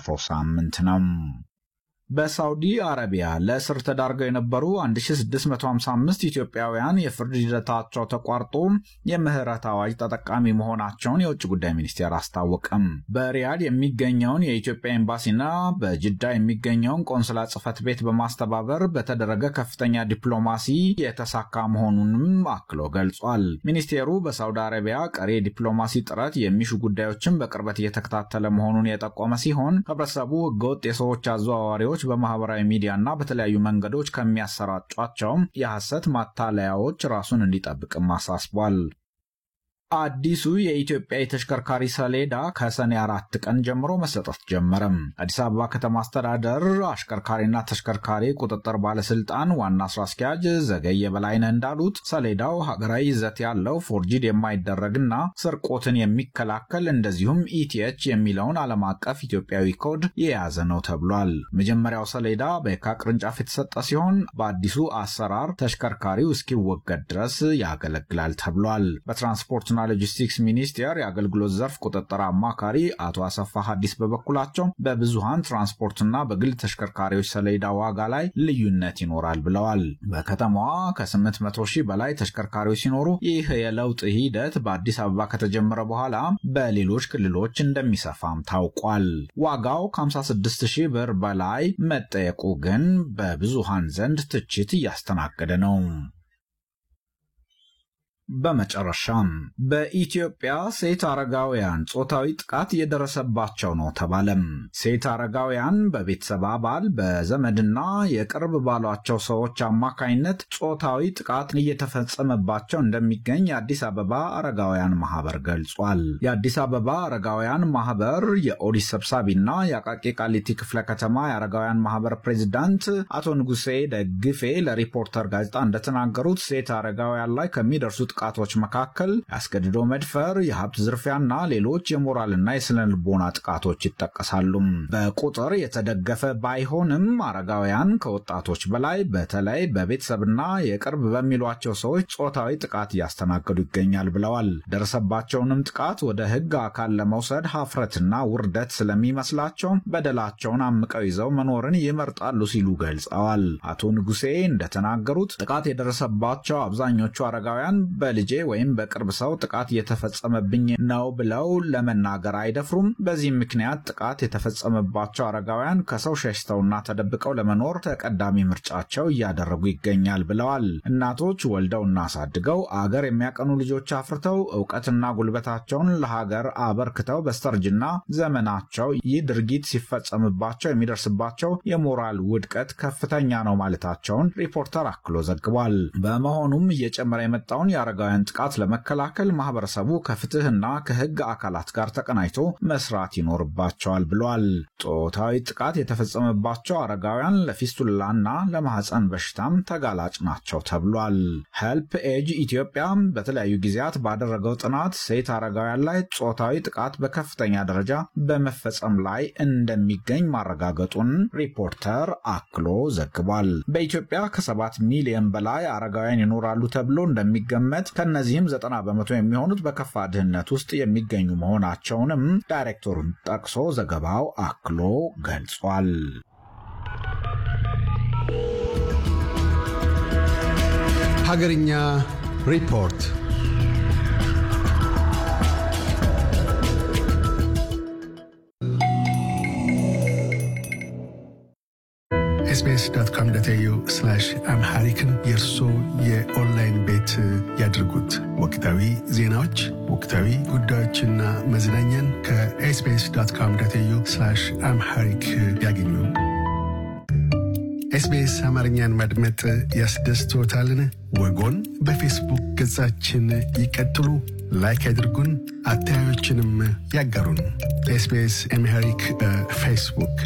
ባለፈው ሳምንት ነው። በሳውዲ አረቢያ ለእስር ተዳርገው የነበሩ 1655 ኢትዮጵያውያን የፍርድ ሂደታቸው ተቋርጦ የምህረት አዋጅ ተጠቃሚ መሆናቸውን የውጭ ጉዳይ ሚኒስቴር አስታወቀም። በሪያድ የሚገኘውን የኢትዮጵያ ኤምባሲና በጅዳ የሚገኘውን ቆንስላ ጽሕፈት ቤት በማስተባበር በተደረገ ከፍተኛ ዲፕሎማሲ የተሳካ መሆኑንም አክሎ ገልጿል። ሚኒስቴሩ በሳውዲ አረቢያ ቀሪ የዲፕሎማሲ ጥረት የሚሹ ጉዳዮችን በቅርበት እየተከታተለ መሆኑን የጠቆመ ሲሆን ህብረተሰቡ ህገወጥ የሰዎች አዘዋዋሪዎች በማህበራዊ ሚዲያና በተለያዩ መንገዶች ከሚያሰራጯቸው የሐሰት ማታለያዎች ራሱን እንዲጠብቅም አሳስቧል። አዲሱ የኢትዮጵያ የተሽከርካሪ ሰሌዳ ከሰኔ አራት ቀን ጀምሮ መሰጠት ጀመረም። አዲስ አበባ ከተማ አስተዳደር አሽከርካሪና ተሽከርካሪ ቁጥጥር ባለስልጣን ዋና ስራ አስኪያጅ ዘገየ በላይነህ እንዳሉት ሰሌዳው ሀገራዊ ይዘት ያለው ፎርጂድ የማይደረግና ስርቆትን የሚከላከል እንደዚሁም ኢቲኤች የሚለውን ዓለም አቀፍ ኢትዮጵያዊ ኮድ የያዘ ነው ተብሏል። መጀመሪያው ሰሌዳ በየካ ቅርንጫፍ የተሰጠ ሲሆን በአዲሱ አሰራር ተሽከርካሪው እስኪወገድ ድረስ ያገለግላል ተብሏል። በትራንስፖርትና ሎጂስቲክስ ሚኒስቴር የአገልግሎት ዘርፍ ቁጥጥር አማካሪ አቶ አሰፋ ሀዲስ በበኩላቸው በብዙሃን ትራንስፖርትና በግል ተሽከርካሪዎች ሰሌዳ ዋጋ ላይ ልዩነት ይኖራል ብለዋል። በከተማዋ ከ800 ሺህ በላይ ተሽከርካሪዎች ሲኖሩ ይህ የለውጥ ሂደት በአዲስ አበባ ከተጀመረ በኋላ በሌሎች ክልሎች እንደሚሰፋም ታውቋል። ዋጋው ከ56 ሺህ ብር በላይ መጠየቁ ግን በብዙሃን ዘንድ ትችት እያስተናገደ ነው። በመጨረሻም በኢትዮጵያ ሴት አረጋውያን ጾታዊ ጥቃት እየደረሰባቸው ነው ተባለም። ሴት አረጋውያን በቤተሰብ አባል በዘመድና የቅርብ ባሏቸው ሰዎች አማካኝነት ጾታዊ ጥቃት እየተፈጸመባቸው እንደሚገኝ የአዲስ አበባ አረጋውያን ማህበር ገልጿል። የአዲስ አበባ አረጋውያን ማህበር የኦዲት ሰብሳቢና የአቃቂ ቃሊቲ ክፍለ ከተማ የአረጋውያን ማህበር ፕሬዚዳንት አቶ ንጉሴ ደግፌ ለሪፖርተር ጋዜጣ እንደተናገሩት ሴት አረጋውያን ላይ ከሚደርሱት ጥቃቶች መካከል ያስገድዶ መድፈር፣ የሀብት ዝርፊያና ሌሎች የሞራልና የስነ ልቦና ጥቃቶች ይጠቀሳሉ። በቁጥር የተደገፈ ባይሆንም አረጋውያን ከወጣቶች በላይ በተለይ በቤተሰብና የቅርብ በሚሏቸው ሰዎች ጾታዊ ጥቃት እያስተናገዱ ይገኛል ብለዋል። ደረሰባቸውንም ጥቃት ወደ ሕግ አካል ለመውሰድ ሀፍረትና ውርደት ስለሚመስላቸው በደላቸውን አምቀው ይዘው መኖርን ይመርጣሉ ሲሉ ገልጸዋል። አቶ ንጉሴ እንደተናገሩት ጥቃት የደረሰባቸው አብዛኞቹ አረጋውያን በልጄ ወይም በቅርብ ሰው ጥቃት እየተፈጸመብኝ ነው ብለው ለመናገር አይደፍሩም። በዚህም ምክንያት ጥቃት የተፈጸመባቸው አረጋውያን ከሰው ሸሽተውና ተደብቀው ለመኖር ተቀዳሚ ምርጫቸው እያደረጉ ይገኛል ብለዋል። እናቶች ወልደውና አሳድገው አገር የሚያቀኑ ልጆች አፍርተው እውቀትና ጉልበታቸውን ለሀገር አበርክተው በስተርጅና ዘመናቸው ይህ ድርጊት ሲፈጸምባቸው የሚደርስባቸው የሞራል ውድቀት ከፍተኛ ነው ማለታቸውን ሪፖርተር አክሎ ዘግቧል። በመሆኑም እየጨመረ የመጣውን የአረጋውያን ጥቃት ለመከላከል ማህበረሰቡ ከፍትህና ከህግ አካላት ጋር ተቀናጅቶ መስራት ይኖርባቸዋል ብሏል። ጾታዊ ጥቃት የተፈጸመባቸው አረጋውያን ለፊስቱላና ለማህፀን በሽታም ተጋላጭ ናቸው ተብሏል። ሄልፕ ኤጅ ኢትዮጵያ በተለያዩ ጊዜያት ባደረገው ጥናት ሴት አረጋውያን ላይ ጾታዊ ጥቃት በከፍተኛ ደረጃ በመፈጸም ላይ እንደሚገኝ ማረጋገጡን ሪፖርተር አክሎ ዘግቧል። በኢትዮጵያ ከሰባት ሚሊዮን በላይ አረጋውያን ይኖራሉ ተብሎ እንደሚገመት ከእነዚህም ዘጠና በመቶ የሚሆኑት በከፋ ድህነት ውስጥ የሚገኙ መሆናቸውንም ዳይሬክተሩን ጠቅሶ ዘገባው አክሎ ገልጿል። ሀገርኛ ሪፖርት ኤስቢኤስ ዶት ኮም ዶት ኤዩ አምሃሪክን የእርሶ የኦንላይን ቤት ያድርጉት። ወቅታዊ ዜናዎች፣ ወቅታዊ ጉዳዮችና መዝናኛን ከኤስቢኤስ ዶት ኮም ዶት ኤዩ አምሃሪክ ያገኙ። ኤስቢኤስ አማርኛን ማድመጥ ያስደስቶታልን? ወጎን በፌስቡክ ገጻችን ይቀጥሉ፣ ላይክ ያድርጉን፣ አስተያየቶችንም ያጋሩን። ኤስቢኤስ አምሃሪክ በፌስቡክ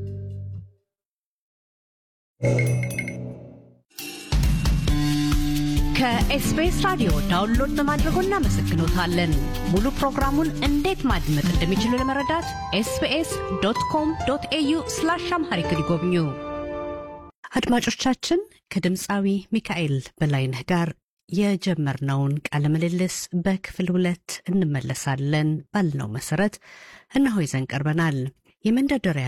ከኤስቢኤስ ራዲዮ ዳውንሎድ በማድረጎ እናመሰግኖታለን። ሙሉ ፕሮግራሙን እንዴት ማድመጥ እንደሚችሉ ለመረዳት ኤስቢኤስ ዶት ኮም ዶት ኤዩ ስላሽ አምሃሪክ ይጎብኙ። አድማጮቻችን ከድምፃዊ ሚካኤል በላይነህ ጋር የጀመርነውን ቃለ ምልልስ በክፍል ሁለት እንመለሳለን ባልነው መሰረት እነሆ ይዘን ቀርበናል። የመንደርደሪያ